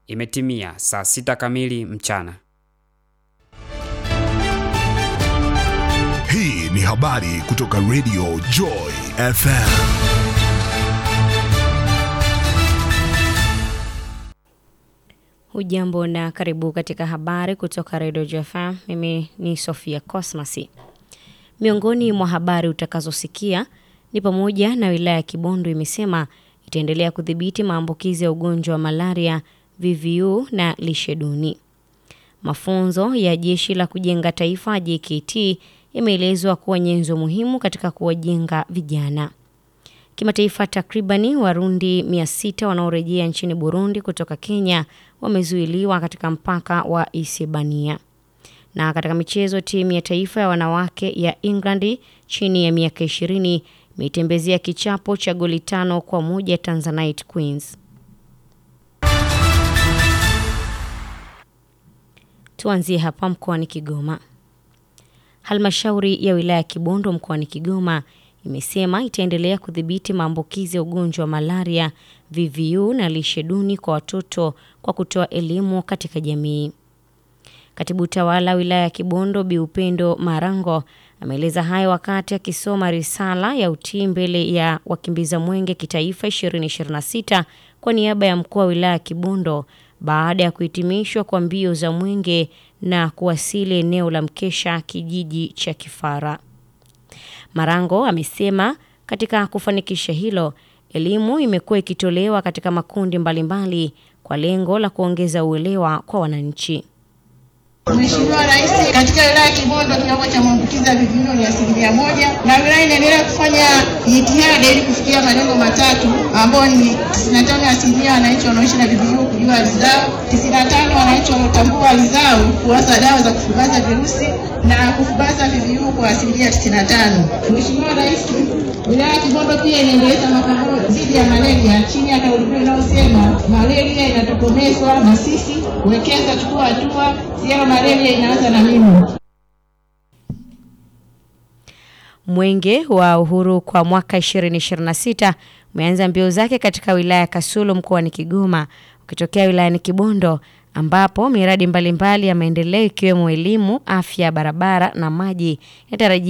Imetimia saa sita kamili mchana. Hii ni habari kutoka Radio Joy FM. Hujambo na karibu katika habari kutoka Radio JFM. Mimi ni Sofia Cosmas. Miongoni mwa habari utakazosikia ni pamoja na wilaya ya Kibondo imesema itaendelea kudhibiti maambukizi ya ugonjwa wa malaria, VVU na lishe duni. Mafunzo ya Jeshi la Kujenga Taifa JKT yameelezwa kuwa nyenzo muhimu katika kuwajenga vijana. Kimataifa, takribani Warundi 600 wanaorejea nchini Burundi kutoka Kenya wamezuiliwa katika mpaka wa Isebania. Na katika michezo, timu ya taifa ya wanawake ya England chini ya miaka 20 imeitembezea kichapo cha goli tano kwa moja Tanzanite Queens. Tuanzie hapa mkoani Kigoma. Halmashauri ya wilaya ya Kibondo mkoani Kigoma imesema itaendelea kudhibiti maambukizi ya ugonjwa wa malaria, VVU na lishe duni kwa watoto kwa kutoa elimu katika jamii. Katibu tawala wilaya ya Kibondo Bi Upendo Marango ameeleza hayo wakati akisoma risala ya utii mbele ya wakimbiza mwenge kitaifa 2026 kwa niaba ya mkuu wa wilaya ya Kibondo baada ya kuhitimishwa kwa mbio za mwenge na kuwasili eneo la mkesha kijiji cha Kifara. Marango amesema katika kufanikisha hilo, elimu imekuwa ikitolewa katika makundi mbalimbali kwa lengo la kuongeza uelewa kwa wananchi. Mheshimiwa Rais, katika wilaya ya Kibondo kiwango cha maambukizi ya VVU ni asilimia moja na wilaya inaendelea kufanya jitihada ili kufikia malengo matatu ambayo ni 95 asilimia wananchi wanaoishi na VVU kujua hali zao, 95 wananchi wanaotambua hali zao kuwasa dawa za kufubaza virusi na kufubaza VVU kwa asilimia 95. Mheshimiwa Rais, wilaya ya Kibondo pia inaendeleza mapambano dhidi ya malaria chini ya kauli mbiu inayosema malaria inatokomezwa na sisi, wekeza, chukua hatua, zero malaria inaanza na mimi. Mwenge wa Uhuru kwa mwaka 2026 umeanza mbio zake katika wilaya ya Kasulu mkoani Kigoma ukitokea wilayani Kibondo ambapo miradi mbalimbali ya maendeleo ikiwemo elimu, afya, barabara na maji yatarajiwa